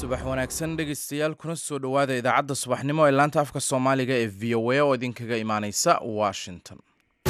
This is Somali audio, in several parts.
subax wanaagsan dhegaystayaal kuna soo dhowaada idaacadda subaxnimo ee laanta afka soomaaliga ee v o a oo idinkaga imaaneysa washington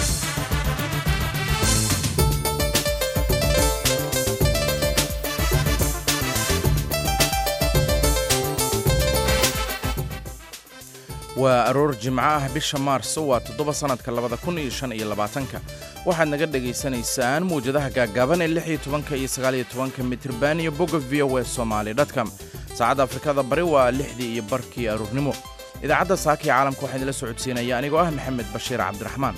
waa aroor jimco ah bisha maarso waa toddoba sannadka labada kun iyo shan iyo labaatanka waxaad naga dhagaysanaysaan mawjadaha gaaggaaban ee lix iyo tobanka iyo sagaal iyo tobanka mitriban iyo bogga v o e somaali dotcom saacadda afrikada bari waa lixdii iyo barkii aroornimo idaacadda saaka ee caalamka waxaa idinla socodsiinaya anigoo ah maxamed bashiir cabdiraxmaan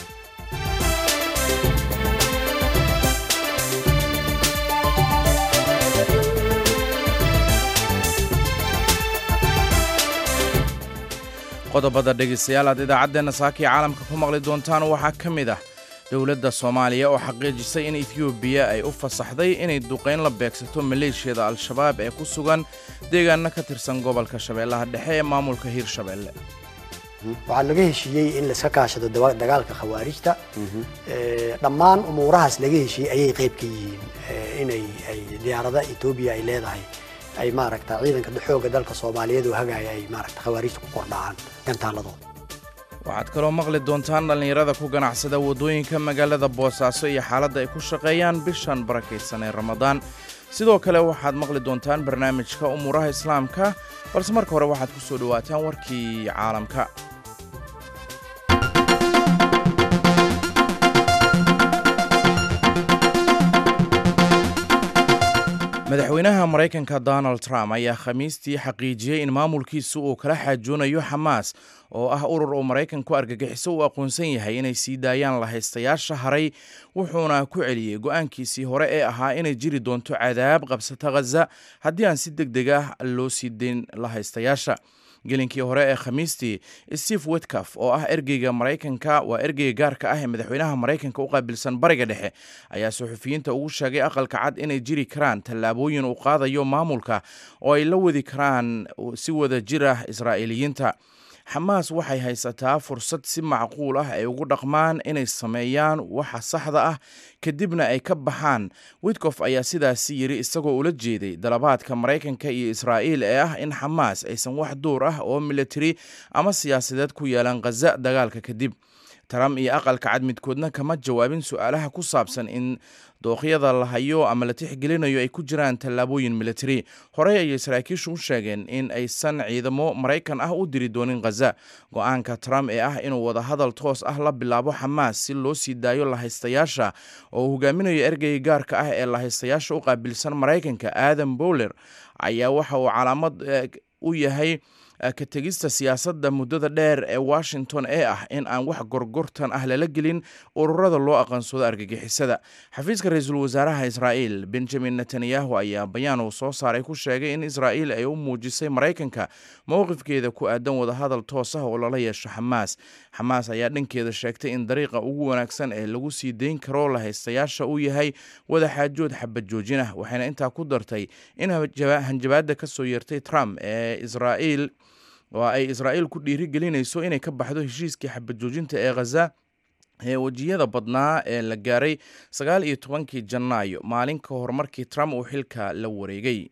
qodobada dhegaystayaal aad idaacaddeenna saaka ee caalamka ku maqli doontaan waxaa ka mid ah dowladda soomaaliya oo xaqiijisay in etiyoobiya ay u fasaxday inay duqayn la beegsato maleeshiyada al-shabaab ee ku sugan deegaano ka tirsan gobolka shabeellaha dhexe ee maamulka hiirshabeelle waxaa laga heshiiyey in laiska kaashado dagaalka khawaarijta dhammaan umuurahaas laga heshiiyey ayay qayb ka yihiin inay ay diyaarada etoobiya ay leedahay ay maaragta ciidanka xooga dalka soomaaliyeed oo hagaaya ay maaragta khawaarijta ku kordhacaan gantaaladooda waxaad kaloo maqli doontaan dhallinyarada ku ganacsada waddooyinka magaalada boosaaso iyo xaaladda ay ku shaqeeyaan bishan barakaysan ee ramadaan sidoo kale waxaad maqli doontaan barnaamijka umuuraha islaamka balse marka hore waxaad ku soo dhowaataan warkii caalamka madaxweynaha maraykanka donald trump ayaa khamiistii xaqiijiyey in maamulkiisu uu kala xaajoonayo xamaas oo ah urur uu maraykanku argagixiso uu aqoonsan yahay inay sii daayaan lahaystayaasha haray wuxuuna ku celiyey go-aankiisii hore ee ahaa inay jiri doonto cadaab qabsata khaza haddii aan si deg deg ah loo sii dayn lahaystayaasha gelinkii hore ee khamiistii steve witcaf oo ah ergeyga maraykanka waa ergeyga gaarka ah ee madaxweynaha maraykanka u qaabilsan bariga dhexe ayaa suxufiyiinta ugu sheegay aqalka cad inay jiri karaan tallaabooyin uu qaadayo maamulka oo ay la wadi karaan si wada jir ah israa'iiliyiinta xamaas waxay haysataa fursad si macquul ah ay ugu dhaqmaan inay sameeyaan waxa saxda ah kadibna ay ka baxaan witkof ayaa sidaasi yidhi isagoo ula jeeday dalabaadka maraykanka iyo israa'iil ee ah in xamaas aysan wax duur ah oo militari ama siyaasadeed ku yeelan khaza dagaalka kadib trump iyo aqalka cad midkoodna kama jawaabin su-aalaha ku saabsan in dooqyada la hayo ama la tixgelinayo ay ku jiraan tallaabooyin militari horey ayay saraakiishu u sheegeen in aysan ciidamo maraykan ah u diri doonin khaza go-aanka trump ee ah inuu wadahadal toos ah la bilaabo xamaas si loo sii daayo lahaystayaasha oo uu hogaaminayo ergeyga gaarka ah ee lahaystayaasha u qaabilsan maraykanka adam bowler ayaa waxa uu calaamad u yahay ka tegista siyaasadda muddada dheer ee washington ee ah in aan wax gorgortan ah lala gelin ururada loo aqoonsado argagixisada xafiiska ra-iisul wasaaraha israa'iil benjamin netanyahu ayaa bayaan uu soo saaray ku sheegay in israa'iil ay u muujisay maraykanka mowqifkeeda ku aadan wadahadal toos ah oo lala yeesho xamaas xamaas ayaa dhankeeda sheegtay in dariiqa ugu wanaagsan ee lagu sii dayn karo lahaystayaasha uu yahay wadaxaajood xabad joojin ah waxayna intaa ku dartay in hanjabaadda ka soo yeertay trump ee israa'iil oo ay israa'iil ku dhiirigelinayso inay ka baxdo heshiiskii xabad joojinta ee khaza ee wejiyada badnaa ee la gaaray sagaal iyo tobankii janaayo maalin ka hor markii trump uu xilka la wareegay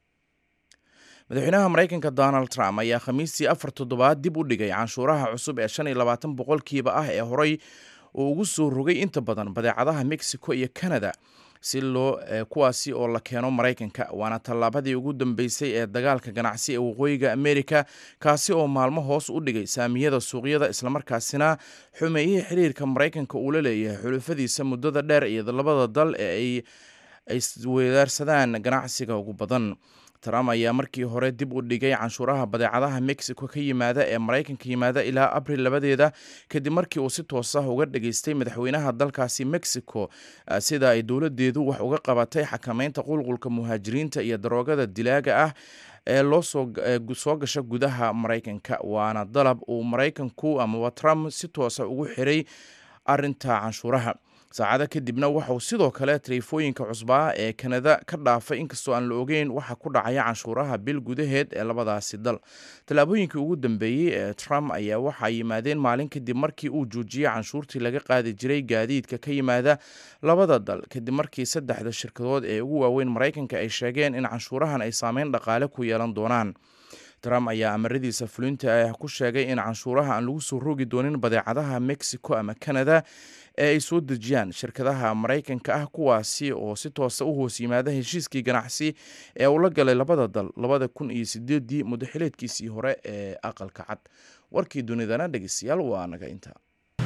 madaxweynaha maraykanka donald trump ayaa khamiistii afar toddobaad dib u dhigay canshuuraha cusub ee shan iyo labaatan boqolkiiba ah ee horey uu ugu soo rogay inta badan badeecadaha mexico iyo canada si loo kuwaasi oo la keeno maraykanka waana tallaabadii ugu dambeysay ee dagaalka ganacsi ee waqooyiga amerika kaasi oo maalmo hoos u dhigay saamiyada suuqyada islamarkaasina xumeeyihii xiriirka maraykanka uu la leeyahay xulufadiisa muddada dheer iyo labada dal ee ay iswedaarsadaan ganacsiga ugu badan trump ayaa markii hore dib u dhigay canshuuraha badeecadaha mexico ka yimaada ee maraykanka yimaada ilaa abril labadeeda kadib markii uu si toos ah uga dhageystay madaxweynaha dalkaasi mexico sida ay dowladeedu wax uga qabatay xakameynta qulqulka muhaajiriinta iyo daroogada dilaaga ah ee loo soo gasha gudaha maraykanka waana dalab uu maraykanku amaba trump si toosa ugu xiray arinta canshuuraha saacado kadibna waxauu sidoo kale taleefooyinka cusbaa ee kanada ka dhaafay inkastoo aan la ogeyn waxa ku dhacaya canshuuraha bil gudaheed ee labadaasi dal tallaabooyinkii ugu dambeeyey ee trump ayaa waxaa yimaadeen maalin kadib markii uu joojiyey canshuurtii laga qaadi jiray gaadiidka ka yimaada labada dal kadib markii saddexda shirkadood ee ugu waaweyn maraykanka ay sheegeen in canshuurahan ay saameyn dhaqaale ku yeelan doonaan trump ayaa amaradiisa fulinta ah ku sheegay in canshuuraha aan lagu soo rogi doonin badeecadaha mexico ama canada ee ay soo dejiyaan shirkadaha maraykanka ah kuwaasi oo si toosa u hoos yimaada heshiiskii ganacsi ee uu la galay labada dal labada kun iyo sideedii muddaxileedkiisii hore ee aqalka cad warkii dunidana dhegeystayaal waa naga intaa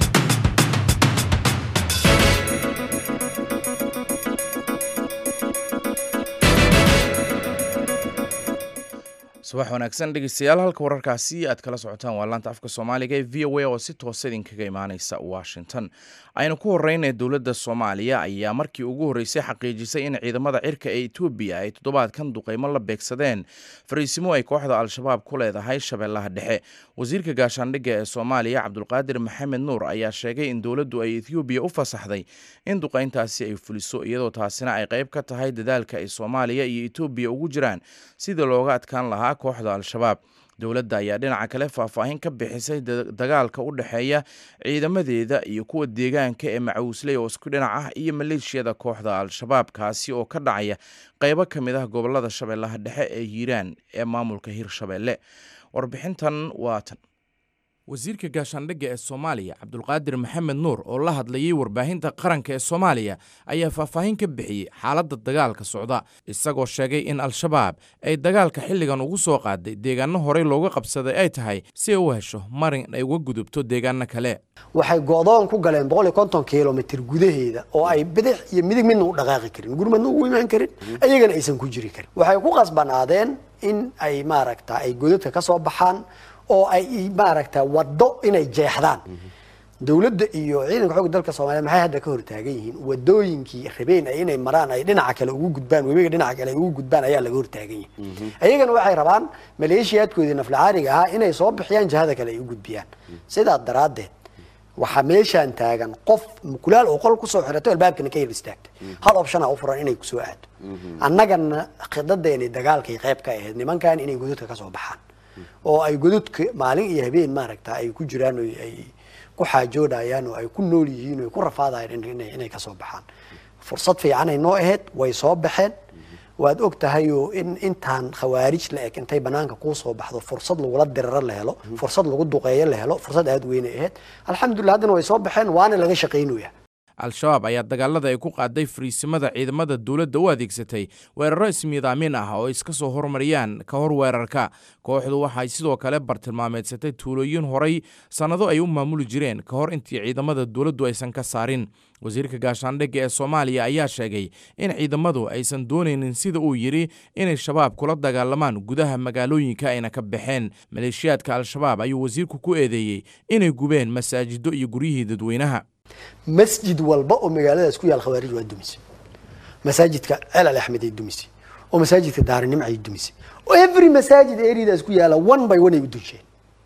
subax wanaagsan dhegeystayaal halka wararkaasi aad kala socotaan waa laanta afka soomaaliga ee v o a oo si toosa idinkaga imaaneysa washington aynu ku horeynay dowladda soomaaliya ayaa markii ugu horreysay xaqiijisay in ciidamada cirka ee etoobiya ay toddobaadkan duqeymo la beegsadeen fariisimo ay kooxda al-shabaab ku leedahay shabeellaha dhexe wasiirka gaashaandhigga ee soomaaliya cabdulqaadir maxamed nuur ayaa sheegay in dowladdu ay etoobiya u fasaxday in duqeyntaasi ay fuliso iyadoo taasina ay qayb ka tahay dadaalka ay soomaaliya iyo etoobiya ugu jiraan sidii looga adkaan lahaa kooxda al-shabaab dowladda ayaa dhinaca kale faahfaahin ka bixisay dagaalka u dhexeeya ciidamadeeda iyo kuwa deegaanka ee macawisley oo isku dhinac ah iyo maleeshiyada kooxda al-shabaab kaasi oo ka dhacaya qaybo ka mid ah gobolada shabeellaha dhexe ee hiiraan ee maamulka hirshabeelle warbixintan waa tan wasiirka gaashaandhigga ee soomaaliya cabdulqaadir maxamed nuur oo la hadlayay warbaahinta qaranka ee soomaaliya ayaa faahfaahin ka bixiyey xaaladda dagaalka socda isagoo sheegay in al-shabaab ay dagaalka xilligan ugu soo qaaday deegaano horey looga qabsaday ay tahay si ay u hesho marin ay uga gudubto deegaano kale waxay go'doon ku galeen boqol iyo konton kilomitr gudaheeda oo ay bidix iyo midig midna u dhaqaaqi karin gurmadna ugu imaan karin ayagana aysan ku jiri karin waxay ku qasbanaadeen in ay maaragta ay godadka ka soo baxaan oo ay maaragta waddo inay jeexdaan dowladda iyo ciidanka xoogga dalka soomaliya maxay hadda ka hortaagan yihiin wadooyinkii rabeen ay inay maraan ay dhinaca kale ugu gudbaan webiga dhinaca kale ay ugu gudbaan ayaa laga hortaagan yahay ayagana waxay rabaan maleeshiyaadkoodii naflacaariga ahaa inay soo bixiyaan jihada kale ay u gudbiyaan sidaa daraaddeed waxaa meeshaan taagan qof mukulaal oo qol kusoo xirato albaabkana ka yar istaagta hal optiona u furan inay kusoo aado annagana khidadeeni dagaalkay qayb ka ahayd nimankan inay godadka ka soo baxaan oo ay godadka maalin iyo habeen maaragta ay ku jiraan ay ku xaajoodayaan oo ay ku nool yihiin oo ay ku rafaadayaan inay kasoo baxaan fursad fiicanay noo ahayd way soo baxeen waad og tahay oo in intaan khawaarij la eg intay banaanka kuu soo baxdo fursad lagula diriro la helo fursad lagu duqeeyo la helo fursad aada weynay ahayd alxamdulillah haddana way soo baxeen waana laga shaqaynaya al-shabaab ayaa dagaalada ay ku qaaday fariisimada ciidamada dowladda u adeegsatay weeraro ismiidaamin ah oo iska soo hormariyaan ka hor weerarka kooxdu waxay sidoo kale bartilmaameedsatay tuulooyin horay sannado ay u maamuli jireen ka hor intii ciidamada dowladdu aysan ka saarin wasiirka gaashaandhigga ee soomaaliya ayaa sheegay in ciidamadu aysan doonaynin sida uu yidhi inay shabaab kula dagaalamaan gudaha magaalooyinka ayna ka baxeen maleeshiyaadka al-shabaab ayuu wasiirku ku eedeeyey inay gubeen masaajido iyo guryihii dadweynaha masjid walba oo magaaladaas ku yaal khawaarij waa dumisay masaajidka ceel ali axmed ay dumisay oo masaajidka daarinimc ay dumisay oo every masaajid areadaas ku yaala one by one ay u dunsheen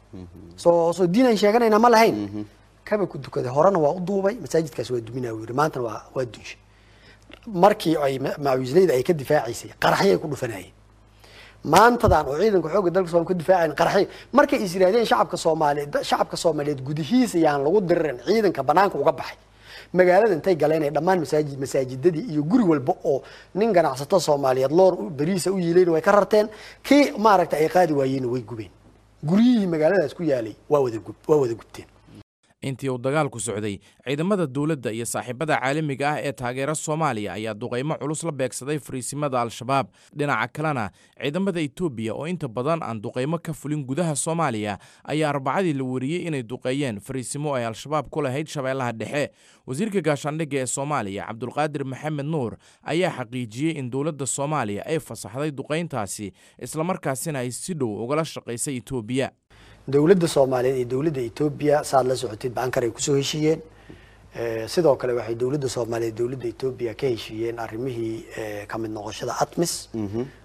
soo soo diin aan sheeganayna ma lahayn kaba ku dukaday horena waa u duubay masaajidkaas waa duminaa yiri maantana waa waa dunshay markii ay macawisleyda ay ka difaacaysay qaraxyay ku dhufanayeen maantadan oo ciidanka xoogga dalka soom ka difaacayn qaraxyo markay is yidhahdeen shacabka soomaaliyeed shacabka soomaaliyeed gudihiisa yaan lagu diririn ciidanka banaanka uga baxay magaalada intay galeen ay dhammaan masaajid masaajidadii iyo guri walba oo nin ganacsato soomaaliyeed loor bariisa u yiilayna way ka rarteen kii maaragta ay qaadi waayeenna way gubeen guryihii magaaladaas ku yaalay waa wada gub waa wada gubteen intii uu dagaalku socday ciidamada dowladda iyo saaxiibada caalamiga ah ee taageera soomaaliya ayaa duqaymo culus la beegsaday fariisimada al-shabaab dhinaca kalena ciidamada etoobiya oo inta badan aan duqaymo ka fulin gudaha soomaaliya ayaa arbacadii la wariyey inay duqeeyeen fariisimo ay al-shabaab ku lahayd shabeellaha dhexe wasiirka gaashaandhigga ee soomaaliya cabdulqaadir maxamed nuur ayaa xaqiijiyey in dowladda soomaaliya ay fasaxday duqayntaasi islamarkaasina ay si dhow ugala shaqaysay etoobiya dowladda soomaaliyeed iyo dowladda etoobiya saad la socotid baankar ay kusoo heshiiyeen sidoo kale waxay dowladda soomaaliyeed dowladda etoobiya ka heshiiyeen arrimihii kamid noqoshada atmis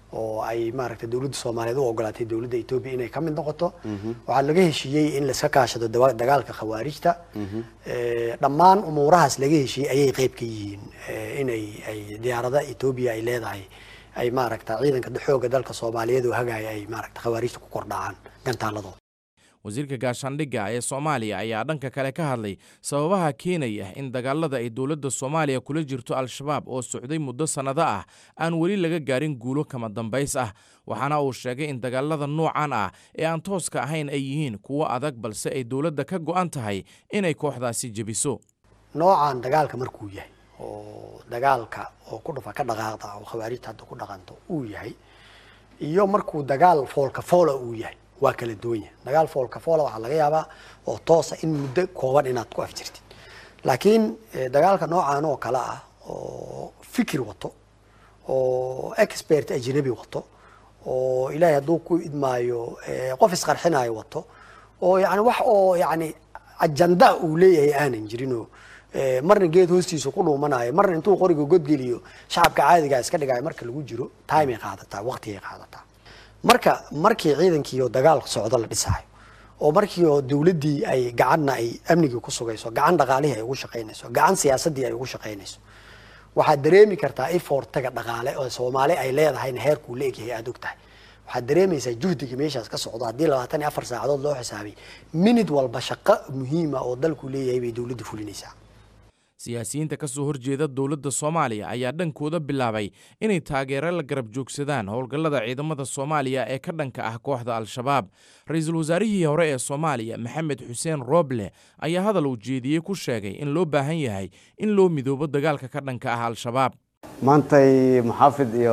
oo ay maaragtay dowladda soomaaliyeed u ogolaatay dowladda etoobiya inay ka mid noqoto waxaa laga heshiiyey in laiska kaashado dagaalka khawaarijta dhammaan umuurahaas laga heshiiyey ayay qeyb ka yihiin inay ay diyaarada etoobiya ay leedahay ay maaragta ciidanka xooga dalka soomaaliyeed oo hagaaya ay maaragta khawaarijta ku kordhacaan gantaaladooda wasiirka gaashaandhigga ee soomaaliya ayaa dhanka kale ka hadlay sababaha keenaya in dagaalada ay dowladda soomaaliya kula jirto al-shabaab oo socday muddo sannado ah aan weli laga gaarin guulo kama dambays ah waxaana uu sheegay in dagaalada noocan ah ee aan tooska ahayn ay yihiin kuwo adag balse ay dowladda ka go'an tahay inay kooxdaasi jebiso noocan dagaalka markuu yahay oo dagaalka oo ku dhufa ka dhaqaaqda oo khawaarijta hadda ku dhaqanto uu yahay iyo markuu dagaal foolka foola uu yahay waa kala duwan yahay dagaal foolka foola waxaa laga yaabaa oo toosa in muddo kooban inaad ku afjirtid laakiin dagaalka noocan oo kale ah oo fikir wato oo expert ajnabi wato oo ilaahay hadduu ku idmaayo qof isqarxinayo wato oo yani wax oo yani ajanda uu leeyahay aanan jirinoo marna geed hoostiisa ku dhuumanayo marna intuu qoriga godgeliyo shacabka caadigaa iska dhigayo marka lagu jiro timay qaadataa waqtigay qaadataa marka markii ciidankiioo dagaal socdo la dhisaayo oo markii oo dowladdii ay gacanna ay amnigii ku sugayso gacan dhaqaalihii ay ugu shaqaynayso gacan siyaasaddii ay ugu shaqaynayso waxaad dareemi kartaa ifortaga dhaqaale oo soomaali ay leedahayna heerkuu la egyahay aada og tahay waxaad dareemaysaa juhdiga meeshaas ka socdo haddii labaatan iyo afar saacadood loo xisaabay minid walba shaqo muhiima oo dalku leeyahay bay dowladda fulinaysaa siyaasiyiinta ka soo horjeeda dowladda soomaaliya ayaa dhankooda bilaabay inay taageero la garab joogsadaan howlgallada ciidamada soomaaliya ee ka dhanka ah kooxda al-shabaab ra-iisul wasaarihii hore ee soomaaliya maxamed xuseen rooble ayaa hadal uu jeediyey ku sheegay in loo baahan yahay in loo midoobo dagaalka ka dhanka ah al-shabaab maantay muxaafid iyo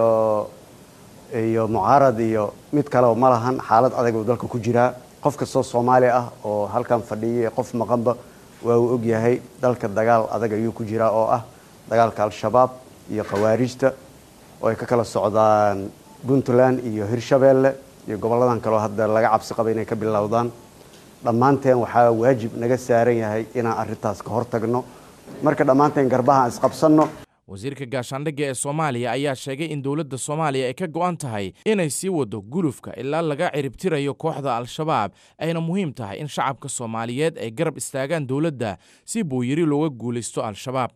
iyo mucaarad iyo mid kaleo ma lahan xaalad adag uu dalka ku jiraa qof kastoo soomaali ah oo halkan fadhiyay qof maqanba waa uu ogyahay dalka dagaal adag ayuu ku jiraa oo ah dagaalka al-shabaab iyo khawaarijta oo ay ka kala socdaan puntland iyo hirshabeelle iyo gobolladan kaleo hadda laga cabsi qaba inay ka bilowdaan dhammaanteen waxaa waajib naga saaran yahay inaan arrintaas ka hortagno marka dhammaanteen garbaha aan isqabsanno wasiirka gaashaandhigga ee soomaaliya ayaa sheegay in dowladda soomaaliya ay ka go'an tahay inay sii wado gulufka ilaa laga ciribtirayo kooxda al-shabaab ayna muhiim tahay in shacabka soomaaliyeed ay garab istaagaan dowladda si booyiri looga guulaysto al-shabaab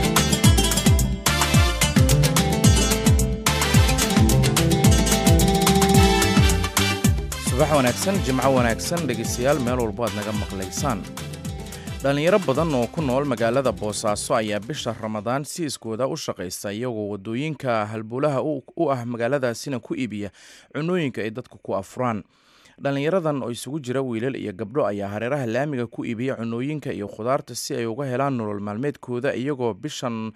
subax wanaagsan jimco wanaagsan dhegeystayaal meel walbo aad naga maqlaysaan dhallinyaro badan oo ku nool magaalada boosaaso ayaa bisha ramadaan si iskooda u shaqaysta iyagoo wadooyinka halbowlaha u ah magaaladaasina ku iibiya cunooyinka ay dadku ku afuraan dhallinyaradan oo isugu jira wiilal iyo gabdho ayaa hareeraha laamiga ku iibiya cunooyinka iyo khudaarta si ay uga helaan nolol maalmeedkooda iyagoo bishan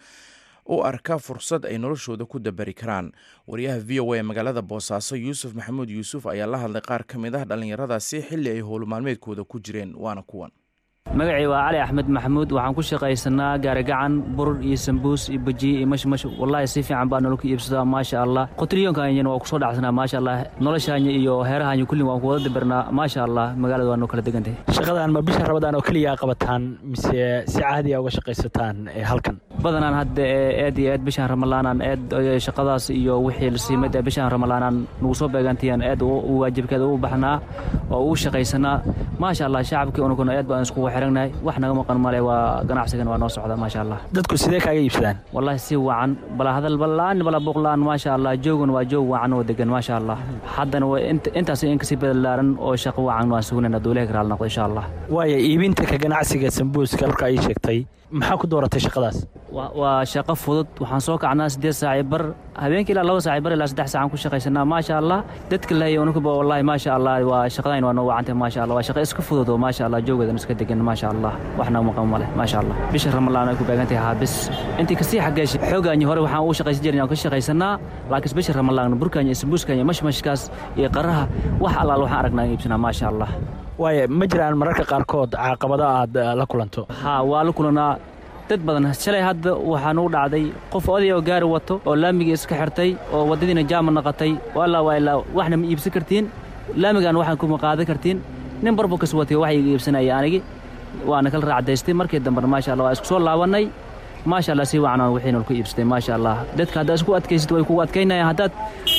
u arka fursad ay noloshooda ku dabari karaan wariyaha v o a ee magaalada boosaaso yuusuf maxamuud yuusuf ayaa la hadlay qaar ka mid ah dhallinyaradaasi xilli ay howlo maalmeedkooda ku jireen waana kuwan magacii waa cali axmed maxamuud waxaan ku shaqaysanaa gaarigacan burur iyo sambuus iyo bajiye iyo mashmash wallaahi si fiican baa nolol ku iibsadaa maasha allah qotriyoonkanyana waa kusoo dhacsanaa maasha allah noloshaanya iyo heerahaanya kullin waan ku wada dabirnaa maasha allah magaalada waa noo kala degantahay shaqadan ma bisha rabadaan oo keliya qabataan mise si caadiya uga shaqaysataan halkan badanaan hadda eed iyo eed bishaan ramalaanaan eed shaqadaas iyo wixii lasiimad ee bishaan ramalaanaan nagu soo beegantayan eed waajibkeeda u baxnaa oo uu shaqaysanaa maasha allah shacabkii unuguna eed baan iskugu xiragnahay wax naga maqan male waa ganacsigan waa noo socda maasha allah dadku sidee kaaga iibsadaan wallaahi si wacan bala hadal balaan bala buuqlaan maasha allah joogan waa joog wacan oo degan maasha allah haddana intaas in kasii badalaaran oo shaqo wacan waan sugnayna duulaha karaal noqdo insha allah waaya iibinta ka ganacsiga sambuuska halka ay sheegtay maxaa ku dooratay shaqadaas waa shaqo fudud waxaan soo kacnaa siddeed saaci bar habeenkii ilaa laba saaci bar ilaa saddex saacaan ku shaqaysanaa maasha allah dadka lahayo unukuba wallahi maasha allah waa shaqadayn waa noo wacantay maasha allah waa shaqo iska fudud oo maasha allah joogeedan iska degan maasha allah waxna maqan male maasha allah bisha ramalaan ay ku beegantahay haabis intii kasii xageesh xoogaanyi hore waxaan ugu shaqaysan jirin aan ka shaqaysanaa laakiin bisha ramalaan burkaanya sambuuskanya mashmashkaas iyo qaraha wax allaal waxaan aragnaa in iibsanaa maasha allah waaya ma jiraan mararka qaarkood caaqabado aad la kulanto haa waa la kulanaa dad badan shalay hadda waxaa nugu dhacday qof oday oo gaari wato oo laamigii iska xirtay oo waddadiina jaama naqatay walaa waa ilaa waxna ma iibsan kartiin laamigaan waxaan kuma qaadan kartiin nin barbukas watay wax iga iibsanaya anigi waana kala raacdaystay markii dambena maasha allah waa isku soo laabannay maasha allah si wacan wixiina ku iibsatay maasha allah dadka haddaad isku adkaysid way kugu adkaynayaan haddaad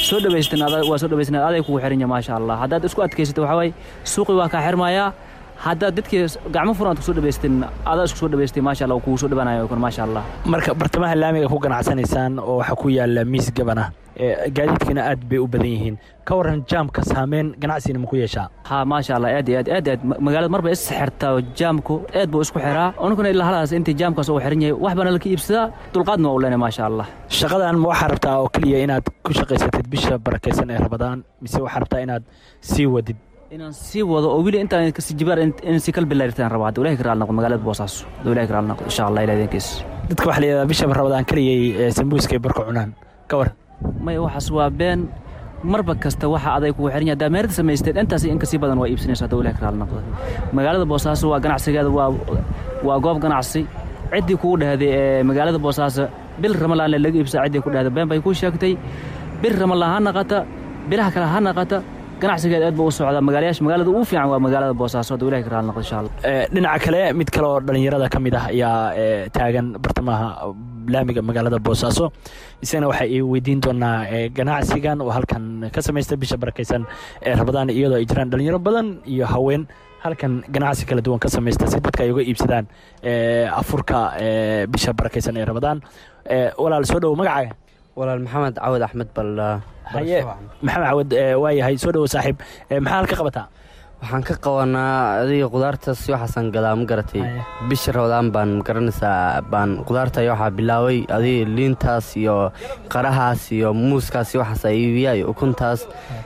soo dhawaysteen waa soo dhawaysteen aday kugu xiran yahay maasha allah haddaad isku adkaysato waxaa waaye suuqii waa kaa xirmayaa haddaad dadkii gacmo furan aad kusoo dhawaysteen adaa isku soo dhawaystay maasha allah kugu soo dhawanayo kun maasha allah marka bartamaha laamiga ku ganacsanaysaan oo waxaa ku yaala miis gabana gaadiidkina aad bay u badan yihiin ka waran jaamka saameyn ganacsigina ma ku yeeshaa ha maasha allah aad iyo aad aad aad magaalada marba is xirtaa jaamku aad buu isku xiraa onkuna ilaa haladaas intii jaamkaas uu xiran yahay wax baana laka iibsadaa dulqaadna waa u leenay maasha allah shaqadan ma waxaa rabtaa oo keliya inaad ku shaqaysatid bisha barakaysan ee rabadaan mise waxaa rabtaa inaad sii wadid inaan sii wado oo weli intaan kasi jibaar in si kal bilaaritaan rabaa hadda ilahi karaal noqdo magaalada boosaaso hadda ilahi karaal noqdo insha allah ilaah idinkiis dadka waxaa la yidhahdaa bisha rabadaan keliyay sambuuska ay barka cunaan ka war maya waxaas waa been marba kasta waxa aday kugu xiran yahay haddaa meerada samaysteed intaas in kasii badan waa iibsanaysa hadda ilahi karaal noqdo magaalada boosaaso waa ganacsigeeda waa waa goob ganacsi ciddii kugu dhahday ee magaalada boosaaso bil ramalaan laga iibsaa ciddii ku dhahday been bay kuu sheegtay bil ramalaan ha naqata bilaha kale ha naqata ganacsigeed aad buu u socdaa magaalayaasha magaalada ugu fiican waa magaalada boosaaso hadda ilahi karaal noqdo insha allah dhinaca kale mid kale oo dhallinyarada ka mid ah ayaa taagan bartamaha laamiga magaalada boosaaso isagana waxaa i weydiin doonaa ganacsigan oo halkan ka samaysta bisha barakaysan ee rabadaan iyadoo ay jiraan dhalinyaro badan iyo haween halkan ganacsi kala duwan ka samaysta si dadka ay uga iibsadaan afurka bisha barakaysan ee rabadaan walaal soo dhowo magacaaga walaal maxamed cawad axmed balla haye maxamed cawad waa yahay soo dhowo saaxiib maxaa halka qabataa waxaan ka qabanaa adiga qudaartaas waxaasan gadaa ma garatay bisha rabadaan baan magaranaysaa baan qudaarta waxaa bilaabay adiga liintaas iyo qarahaas iyo muuskaas waxaasa iibiya iyo ukuntaas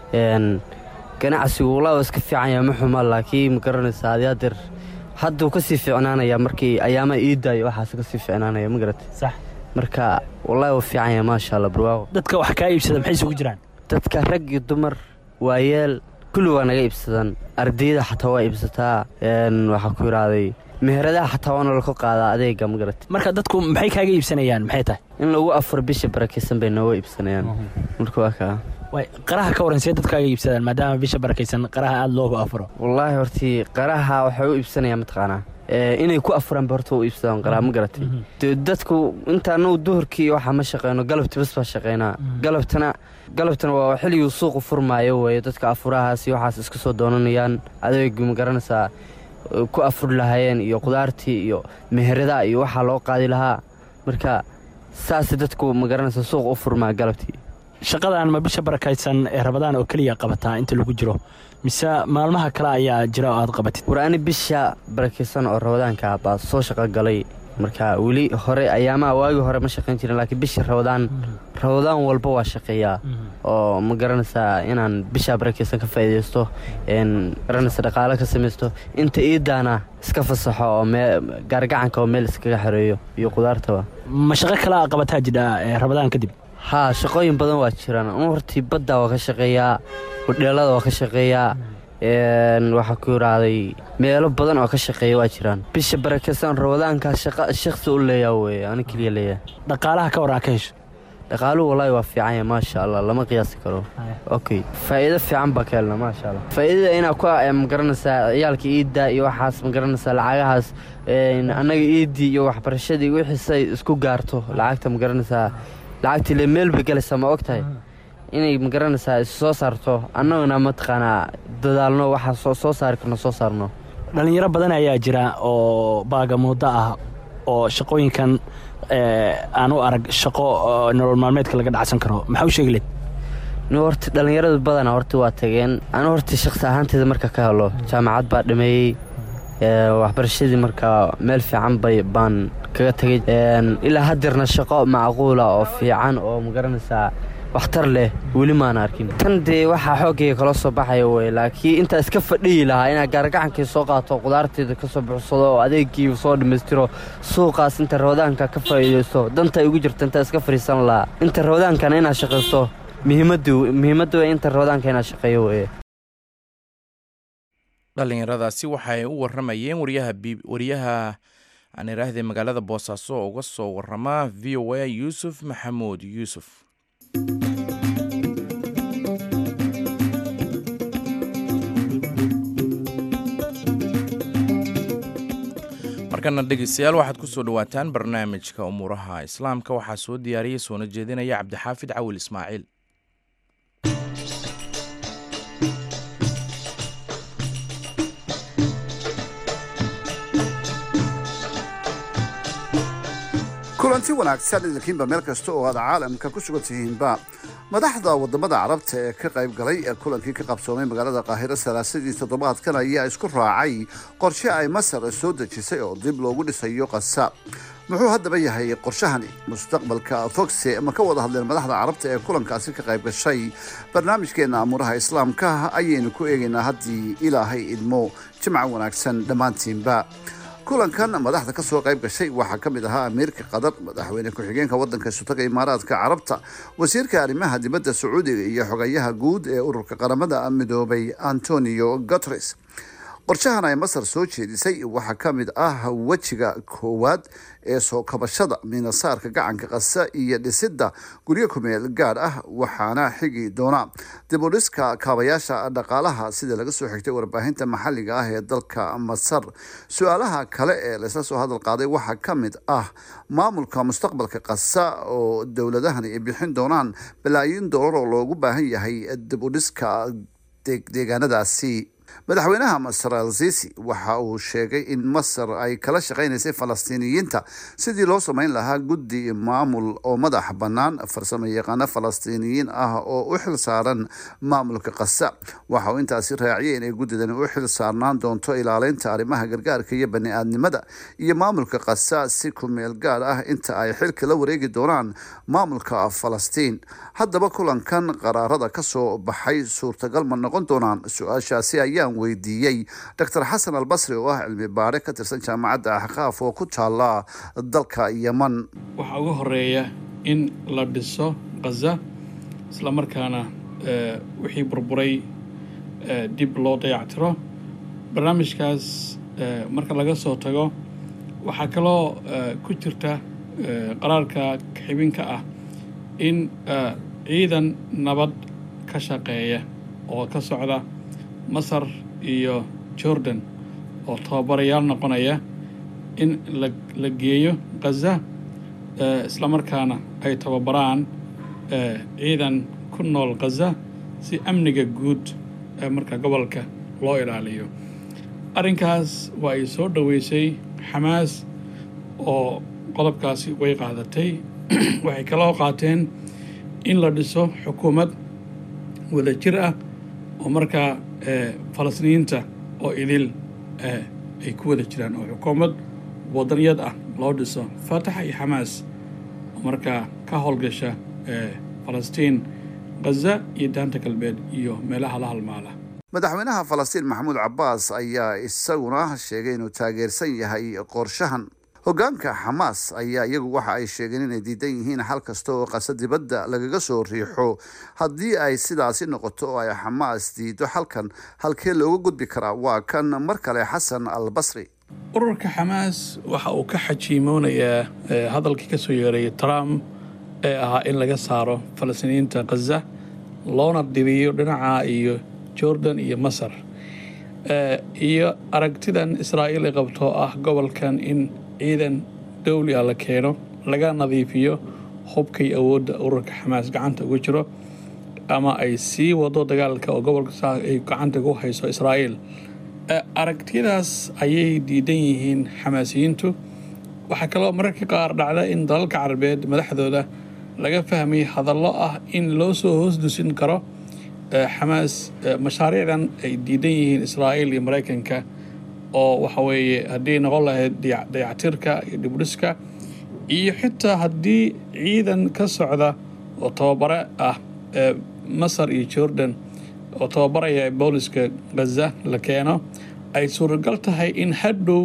ganacsigu walaa iska fiican yahay ma xuma laakiin ma garanaysaa adiyaadir hadduu ka sii fiicnaanaya markii ayaama iidaayo waxaas ka sii fiicnaanaya ma garatay sax marka wallaahi waa fiican yahay maasha allah barwaaqo dadka wax kaa iibsada maxay isugu jiraan dadka rag iyo dumar waayeel kulli waa naga iibsadaan ardayda xataa waa iibsataa waxaa ku yidhaahday meheradaha xataa waana laka qaadaa adeega ma garatay marka dadku maxay kaaga iibsanayaan maxay tahay in lagu afuro bisha barakaysan bay nooga iibsanayaan marka waa kaa way qaraha ka waran see dadku kaaga iibsadaan maadaama bisha barakaysan qaraha aada loogu afuro wallaahi hortii qaraha waxay u iibsanayaan mataqaanaa inay ku afuraanba horta u iibsadaan qaraha ma garatay dadku inta anagu duhurkii waxaa ma shaqeyno galabti bas baa shaqeynaa galabtana galabtana waa xilliguu suuqu furmaayo weeye dadka afurahaasi waxaas iska soo doonanayaan adeegu ma garanaysaa ku afuri lahaayeen iyo qudaartii iyo meheradaha iyo waxaa loo qaadi lahaa marka saas dadku ma garanaysaa suuq u furmaa galabtii shaqadan ma bisha barakaysan ee rabadaan oo keliya qabataa inta lagu jiro mise maalmaha kale ayaa jira oo aad qabatid war ani bisha barakaysan oo rabadaanka baa soo shaqo galay marka weli hore ayaamaha waagii hore ma shaqayn jirin laakiin bisha rabadaan rabadaan walba waa shaqeeyaa oo ma garanaysaa inaan bisha barakaysan ka faa'iidaysto garanaysa dhaqaalo ka samaysto inta iidaana iska fasaxo oo gaargacanka oo meel iskaga xereeyo iyo qudaartaba ma shaqo kale a qabataa jidha rabadaan kadib haa shaqooyin badan waa jiraan anu hortii badda waa ka shaqeeyaa hudheelada waa ka shaqeeyaa waxaa ku yidhaahday meelo badan oo ka shaqeeya waa jiraan bisha barakaysan rabadaankaa shaqa shakhsi u leeyaa weye ani keliya leeyahay dhaqaalaha ka waran ka hesho dhaqaaluhu wallaahi waa fiican yahay maasha allah lama qiyaasi karo okay faa'iido fiican baa ka helna maasha allah faa'iidada inaa ku magaranaysaa ciyaalka iidda iyo waxaas magaranaysaa lacagahaas annaga iiddii iyo waxbarashadii wixiisay isku gaarto lacagta magaranaysaa lacagtii le meel bay galaysaa ma og tahay inay magaranaysaa is soo saarto annaguna mataqaanaa dadaalno waxaa soo saari karno soo saarno dhallinyaro badan ayaa jira oo baaga muddo ah oo shaqooyinkan aan u arag shaqo nolol maalmeedka laga dhacsan karo maxaa u sheegi leed n horta dhallinyarada badana horta waa tageen anu horta shakhsi ahaanteeda marka ka helo jaamacad baa dhameeyey waxbarashadii marka meel fiican bay baan kaga tegay ilaa hadeerna shaqo macquula oo fiican oo magaranaysaa waxtar leh weli maana arkin tan dee waxaa xooggayga kala soo baxaya wey laakiin intaa iska fadhiyi lahaa inaa gaargacankii soo qaato qudaarteeda ka soo buxsado oo adeegii soo dhammaystiro suuqaas inta rabadaanka ka faa'iidaysto danta igu jirta intaa iska fadhiisan lahaa inta rabadaankana inaad shaqaysto muhiimadda wey inta rabadaanka inaad shaqeeyo weye dhallinyaradaasi waxay u waramayeen wariyaha aan iraahday magaalada boosaaso oo uga soo warama v o a yuusuf maxamuud yuusuf markana dhegeystayaal waxaad ku soo dhowaataan barnaamijka umuuraha islaamka waxaa soo diyaariyay soona jeedinaya cabdixaafid cawil ismaaciil kulanti wanaagsan idinkiinba meel kasta oo aad caalamka ku sugan tihiinba madaxda wadamada carabta ee ka qayb galay ee kulankii ka qabsoomay magaalada qaahiro salaasadii toddobaadkan ayaa isku raacay qorshe ay masar soo dejisay oo dib loogu dhisayo qasa muxuu haddaba yahay qorshahani mustaqbalka fogse ma ka wada hadleen madaxda carabta ee kulankaasi ka qayb gashay barnaamijkeena amuuraha islaamka ayaynu ku eegaynaa haddii ilaahay idmo jimca wanaagsan dhammaantiinba kulankan madaxda ka soo qayb gashay waxaa ka mid ahaa amiirka qatar madaxweyne ku-xigeenka waddanka sutaga imaaraadka carabta wasiirka arrimaha dibadda sacuudiga iyo xogayaha guud ee ururka qaramada midoobay antonio guteres qorshahan ay masar soo jeedisay waxaa ka mid ah wejiga koowaad ee soo kabashada minasaarka gacanka qasa iyo dhisidda guryo kumeel gaadh ah waxaana xigi doona dib u dhiska kaabayaasha dhaqaalaha sida laga soo xigtay warbaahinta maxalliga ah ee dalka masar su-aalaha kale ee laysla soo hadal qaaday waxaa ka mid ah maamulka mustaqbalka qasa oo dowladahani ay bixin doonaan balaayiin doolar oo loogu baahan yahay dib u dhiska deegaanadaasi madaxweynaha masar al sisi waxa uu sheegay in masar ay kala shaqaynaysay falastiiniyiinta sidii loo samayn lahaa guddi maamul oo madax bannaan farsamo yaqaano falastiiniyiin ah oo u xil saaran maamulka qasa waxa uu intaasi raaciyay inay guddidani u xil saarnaan doonto ilaaleynta arrimaha gargaarka iyo bani-aadnimada iyo maamulka qasa si ku meel gaar ah inta ay xilka la wareegi doonaan maamulka falastiin haddaba kulankan qaraarada ka soo baxay suurtagal ma noqon doonaan su-aashaasi ayaan weydiiyey doctor xasan albasri oo ah cilmi baare ka tirsan jaamacadda axqaaf oo ku taala dalka yeman waxaa ugu horeeya in la dhiso khaza islamarkaana wixii burburay dib loo dayactiro barnaamijkaas marka laga soo tago waxaa kaloo ku jirta qaraarka xibinka ah in ciidan nabad ka shaqeeya oo ka socda masar iyo jordan oo tababarayaal noqonaya in la geeyo khaza islamarkaana ay tababaraan ciidan ku nool khaza si amniga guud ee marka gobolka loo ilaaliyo arrinkaas waa ay soo dhoweysay xamaas oo qodobkaasi way qaadatay waxay kaloo qaateen in la dhiso xukuumad wada jir ah oo markaa falastiiniyiinta oo idil ay ku wada jiraan oo xukuumad wadaniyad ah loo dhiso fatax iyo xamaas oo markaa ka howlgasha falastiin khaza iyo daanta galbeed iyo meelaha la halmaala madaxweynaha falastiin maxamuud cabbaas ayaa isaguna sheegay inuu taageersan yahay qorshahan hoggaanka xamaas ayaa iyagu waxa ay sheegeen inay diidan yihiin xal kasta oo qasa dibadda lagaga soo riixo haddii ay sidaasi noqoto oo ay xamaas diido xalkan halkee looga gudbi karaa waa kan mar kale xasan al basri ururka xamaas waxa uu ka xajiimoonayaa hadalkii ka soo yeeray trump ee ahaa in laga saaro falastiiniyiinta khaza loona diriyo dhinaca iyo jordan iyo masar iyo aragtidan israa'iil ay qabto ah gobolkan in ciidan dowli ah la keeno laga nadiifiyo hubkay awoodda ururka xamaas gacanta ugu jiro ama ay sii wado dagaalka oo gobolka saa ay gacanta ugu hayso israa'iil aragtiyadaas ayay diidan yihiin xamaasiyiintu waxaa kaloo mararka qaar dhacda in dalalka carabeed madaxdooda laga fahmay hadallo ah in loo soo hoos dusin karo xamaas mashaariicdan ay diidan yihiin israa'iil iyo maraykanka oo waxa weeye haddii noqon lahayd dayactirka iyo dhibdhiska iyo xitaa haddii ciidan ka socda oo tababare ah masar iyo jordan oo tababaraya booliska khaza la keeno ay suuragal tahay in hadhow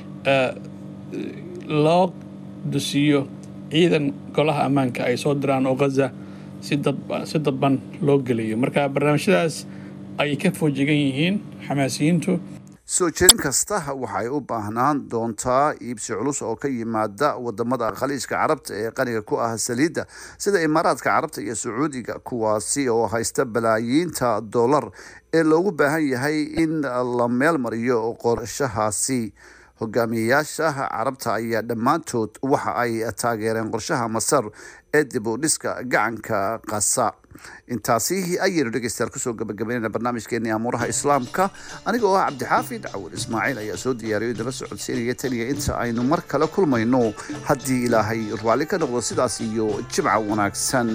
loo dusiiyo ciidan golaha ammaanka ay soo diraan oo khaza si dadban loo geliyo marka barnaamijyadaas ayay ka foojigan yihiin xamaasiyiintu soo jeedin kasta waxay u baahnaan doontaa iibsi culus oo ka yimaada wadamada khaliijka carabta ee qaniga ku ah saliidda sida imaaraadka carabta iyo sacuudiga kuwaasi oo haysta balaayiinta dollar ee loogu baahan yahay in la meel mariyo qorshahaasi hogaamiyeyaasha carabta ayaa dhammaantood waxa ay taageereen qorshaha masar ee dib u dhiska gacanka qasa intaasi ayaynu dhegeystayaal kusoo gabagabeynayna barnaamijkeenii amuuraha islaamka aniga oo ah cabdixaafid cawil ismaaciil ayaa soo diyaariyo idinla socodsiinaya taniya inta aynu mar kale kulmayno haddii ilaahay raalli ka noqdo sidaas iyo jimca wanaagsan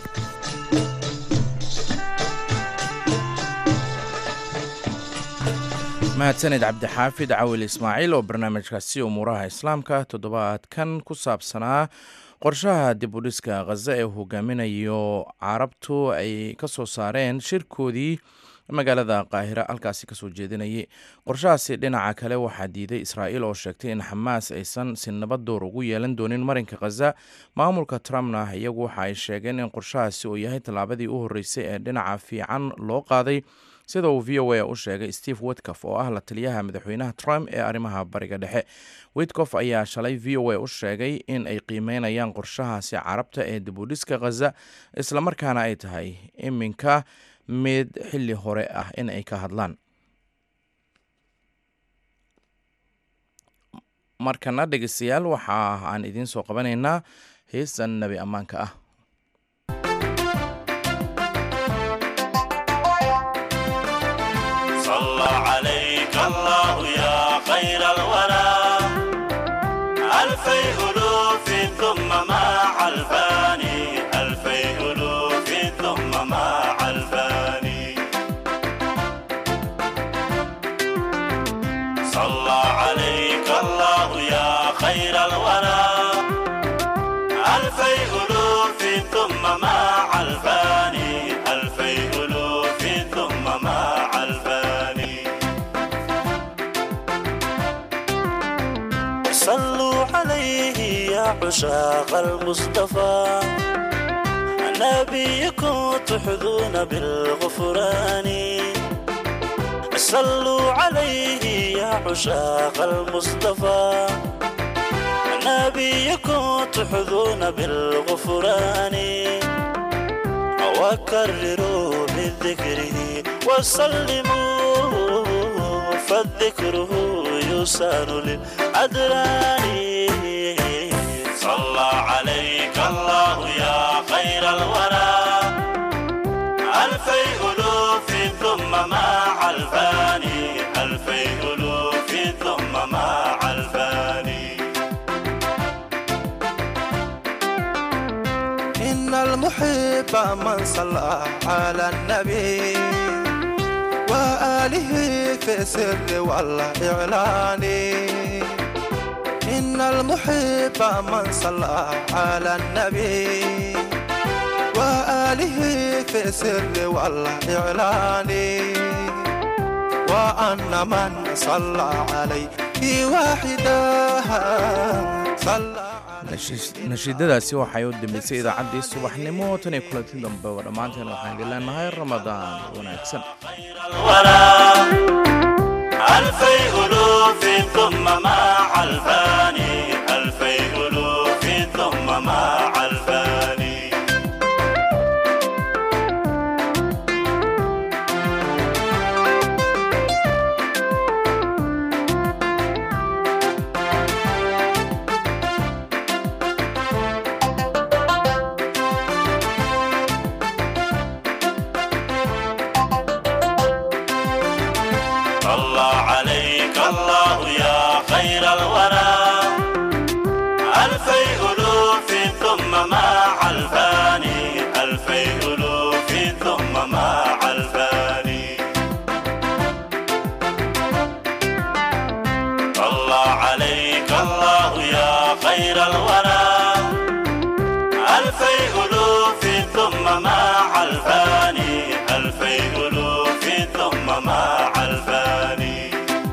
mahadsaned cabdixaafid cawil ismaaciil oo barnaamijkaasi umuuraha islaamka toddobaadkan ku saabsanaa qorshaha dib u dhiska khaza ee hogaaminayo carabtu ay ka soo saareen shirkoodii magaalada qaahira halkaasi kasoo jeedinayay qorshahaasi dhinaca kale waxaa diiday israa'iil oo sheegtay in xamaas aysan si nabad door ugu yeelan doonin marinka khaza maamulka trumpna iyagu waxa ay sheegeen in qorshahaasi uu yahay tallaabadii u horreysay ee dhinaca fiican loo qaaday sida uu v o a u sheegay steve witcof oo ah la taliyaha madaxweynaha trump ee arrimaha bariga dhexe witcof ayaa shalay v o a u sheegay in ay qiimeynayaan qorshahaasi carabta ee dib u dhiska khaza islamarkaana ay tahay iminka mid xilli hore ah in ay ka hadlaan markana dhegeystayaal waxa aan idiin soo qabanaynaa heestan nebi ammaanka ah عشاق المصطفى نبيكم تحظون بالغفران صلوا عليه يا عشاق المصطفى نبيكم تحظون بالغفران وكرروا بذكره وسلموا فالذكره يسان للأدران صلى عليك الله يا خير الورى ألفي ألوف ثم مع الفاني ألفي ألوف ثم مع الفاني إن المحب من صلى على النبي وآله في السر والإعلان إن المحب من صلى على النبي وآله في السر والإعلان وأن من صلى عليه واحدا صلى nashiidadaasi waxay u dambeysay idaacaddii subaxnimo tan iyo kulanti dambe oo dhammaanteen waxaan idin leenahay ramadaan wanaagsan ألفي ألوف ثم مع الفاني ألفي ألوف ثم مع الفاني صلى عليك الله يا خير الورى ألفي ألوف ثم مع الفاني ألفي ألوف ثم مع الفاني صلى عليك الله يا خير الورى ألفي ألوف ثم مع الفاني ألفي ألوف ثم مع الفاني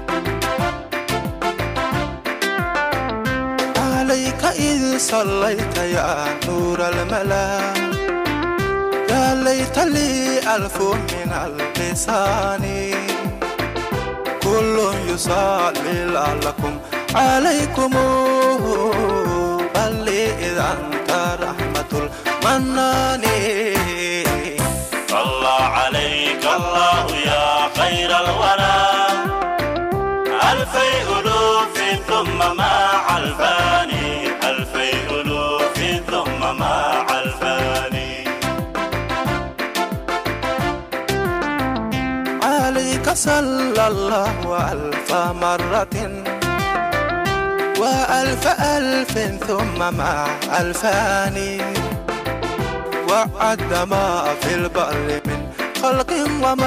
عليك إذ صليت يا نور الملا يا ليت لي ألف من اللسان كل يصلي لعلكم عليكم بل إذا أنت رحمة المنان صلى عليك الله يا خير الورى ألف ألفي ألوف ثم مع الفاني ألفي ألوف ثم مع الفاني عليك صلى الله ألف مرة وألف ألف ثم مع ألفان وعد ما في البر من خلق وما